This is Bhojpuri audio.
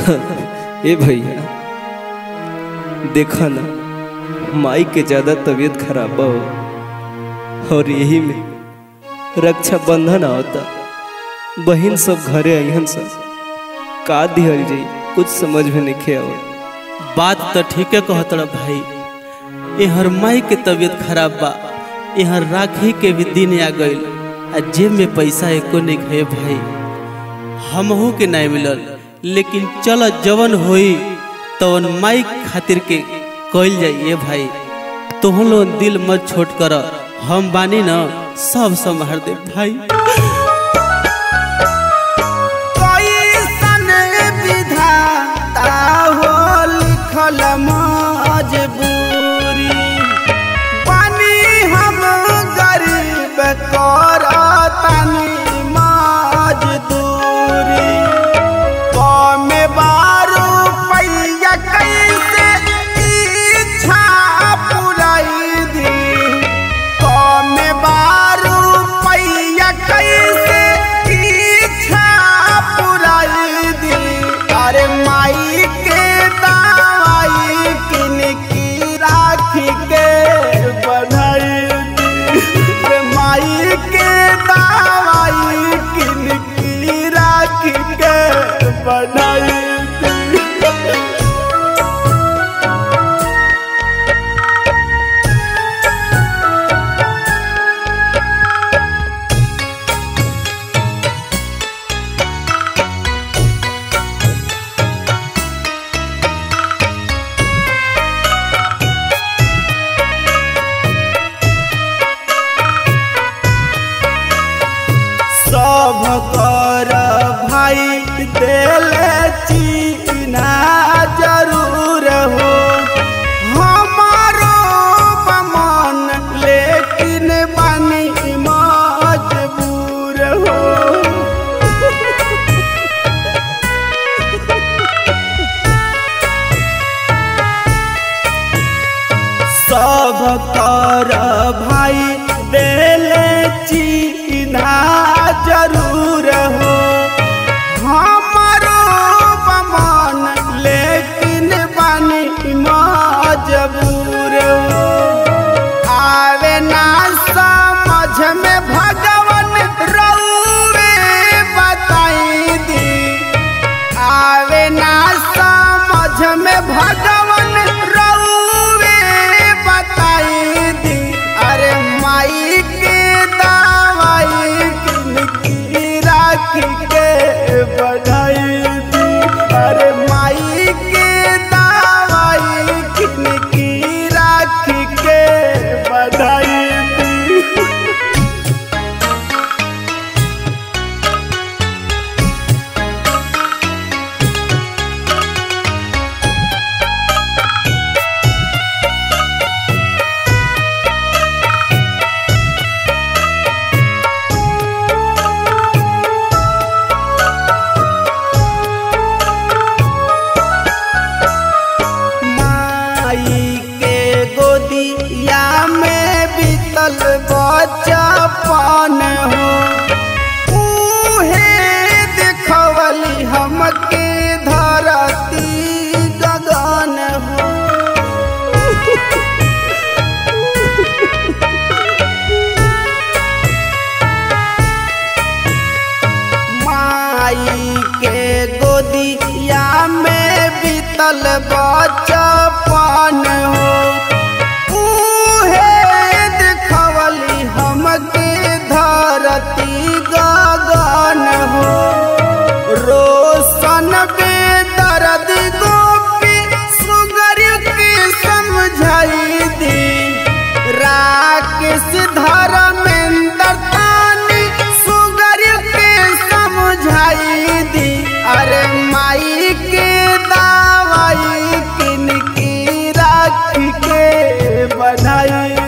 ए भैया देखा ना माई के ज्यादा तबीयत खराब हो और यही में रक्षा बंधन आवता बहन सब घरे अहन सब का दिहल जाई कुछ समझ में नहीं आवत बात तो ठीके कहतड़ भाई यहाँ माई के तबीयत खराब बा यहाँ राखी के भी दिन आ गईल आ जेब में पैसा एको नहीं गए भाई हमहू के नहीं मिलल लेकिन चल जवन होई तवन माई खातिर के कइल जाइए भाई तुम लोग दिल मत छोट कर हम बानी न सब संभार दे भाई कैसन विधाता हो लिखल मजबूरी पानी हम गरीब करतनी मजदूरी कमे बारू पैया कैसे इच्छा पुराई दी कमे बारू पैया कैसे इच्छा पुराई दी अरे माई के दवाई किन की राखी के बनाई दी अरे माई के दवाई किन की राखी के बनाई दी सब कर भाई दिल चीना जरूर हो हमारो बमन लेकिन बनी मजबूर हो सब कर भाई दिल चीना जरूर हो हमारो बमन लेकिन बनी मजबूर हो आवे ना समझ में भगवान रउवे बताई दी आवे ना समझ में भगवान रउवे बताई दी अरे माई के दवाई किन की राखी के बढ़ाई दी अरे माई के दवाई किन की राखी के बढ़ाई दी माई के गोदिया में बीतल बचपन हो उहे देखवली हमके धरती गगन हो माई के गोदिया में बीतल बचपन हो उहे देखवली हमके धरती गगन हो रोशन बे दर्द गोपी सुगर के समझाई दी राकेश धर्मेंद्र तानी सुगर के समझाई दी अरे माई के दवाई किन की राखी के बनाई